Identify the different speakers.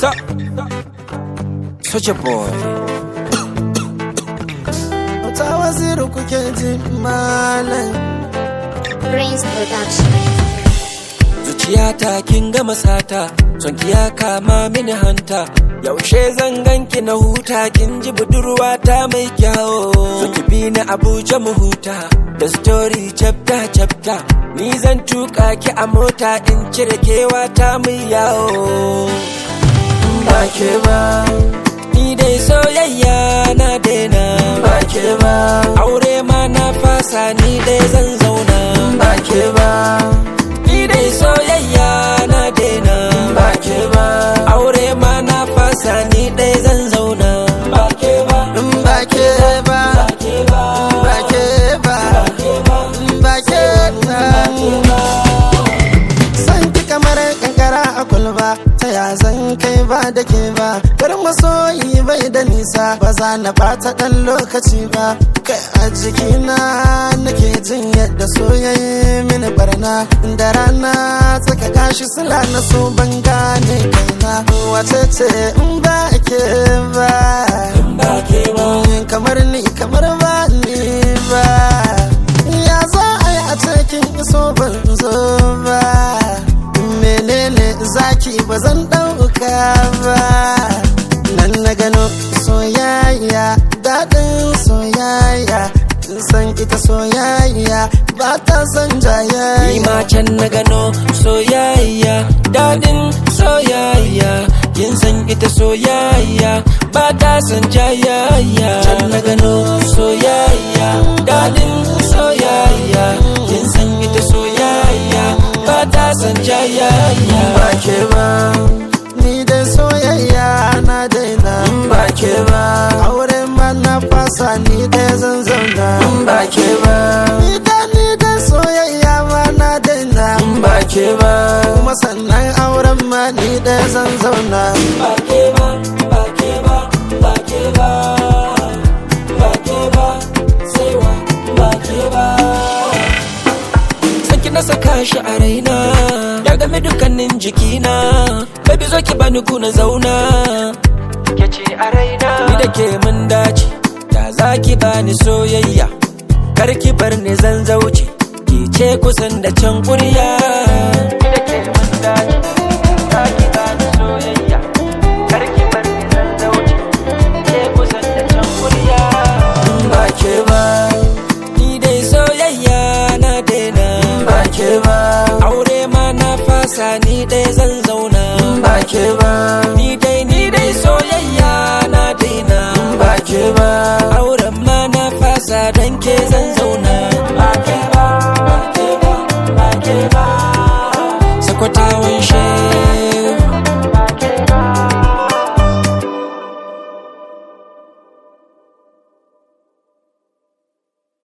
Speaker 1: Stop. Such a boy.
Speaker 2: ta waziru kuke ji malam
Speaker 3: Prince Production.
Speaker 1: Zuciyata kin gama sata, son ki ya kama mini hanta. Yaushe zan ganki na huta kin ji budurwa ta mai kyawo. So ki bi ni Abuja mu huta, da story chapter chapter. Ni zan tuka ki a mota in cire kewa ta mai yawo.
Speaker 2: ba ke ba
Speaker 1: Ni dai soyayya na daina.
Speaker 2: ba ke ba
Speaker 1: Aure ma na fasa ni dai zan zauna.
Speaker 2: ba ke ba
Speaker 1: Ni dai soyayya na daina.
Speaker 2: ba ke ba
Speaker 1: Aure ma na fasa ni dai zan zauna. Ba ke ba,
Speaker 2: in ba ke ba
Speaker 1: ba ke ba,
Speaker 2: ba ke ba ba ke ba san ki kamar kankara a kulba ta ya zan kai ba da ke ba garin masoyi bai da nisa ba za na bata dan lokaci ba kai a jikina nake jin yadda soyayye mini barna da rana tsaka gashi sula na so ban gane kaina wace ce in ba ke ba
Speaker 1: ba ke ba.
Speaker 2: kamar ni kamar ba ni ba ya za a yi a cikin iso ban zo ba menene zaki ba zan ɗauka ba nan na gano soyayya daɗin soyayya kin san ita soyayya ba ta san
Speaker 1: Ni
Speaker 2: jayayya
Speaker 1: ma can na gano soyayya, dadin soyayya. Kin san ita soyayya, ba ta san jayayya. Can na gano soyayya, dadin soyayya. Kin san ita soyayya, ba ta san jayayya.
Speaker 2: ba ke ba ni da soyayya na daina ba ke ba aure ma na fasa ni da zan zauna ba ke ba ni da ni da soyayya ma na daina ba ke ba kuma sannan auren ma ni da zan zauna
Speaker 1: Ba ke ba, ba ke ba, ba ke ba. Ba ke ba, sai wa ba ke ba. Sanki na saka shi a raina ya game dukkanin jikina baby zo ki bani kuna zauna ke ce a raina ni da ke mun dace da za ki bani soyayya kar ki bar ni zan zauce ki ce kusan da can kurya ni da ke mun dace za ki bani soyayya kar ki bar ni zan zauce ki ce kusan da can kurya
Speaker 2: ba ke ba
Speaker 1: ni dai soyayya na daina
Speaker 2: ba ke ba
Speaker 1: aure ma na fasa ni dai zan zauna
Speaker 2: ba ke ba
Speaker 1: ni dai ni dai soyayya na daina
Speaker 2: ba ke ba
Speaker 1: auren ma na fasa dan ke zan